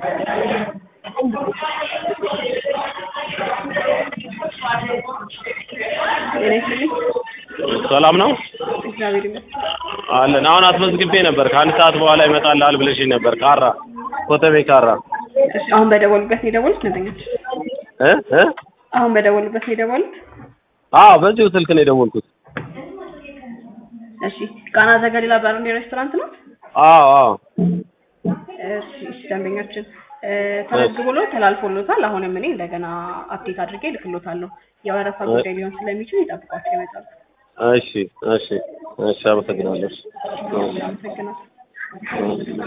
ጤና ይስጥልኝ። ሰላም ነው እግዚአብሔር ይመስገን። አለን። አሁን አስመዝግቤ ነበር። ከአንድ ሰዓት በኋላ ይመጣልሃል ብለሽኝ ነበር። ካራ ኮተቤ ካራ እሺ፣ አሁን በደወሉበት ነው የደወሉት ደንበኞች? እ እ አሁን በደወሉበት ነው የደወሉት? አዎ በዚሁ ስልክ ነው የደወልኩት። እሺ፣ ቃና ዘገሊላ ባርና ሬስቶራንት ነው? አዎ አዎ እሺ፣ እሺ፣ ደንበኛችን እ፣ ተመዝግቦሎ ተላልፎሎታል። አሁንም እኔ እንደገና አፕዴት አድርጌ ልክሎታለሁ። የወረፋ ጉዳይ ሊሆን ስለሚችል ይጠብቋቸው ይመጣሉ። እሺ እሺ እሺ አመሰግናለሁ። አመሰግናለሁ።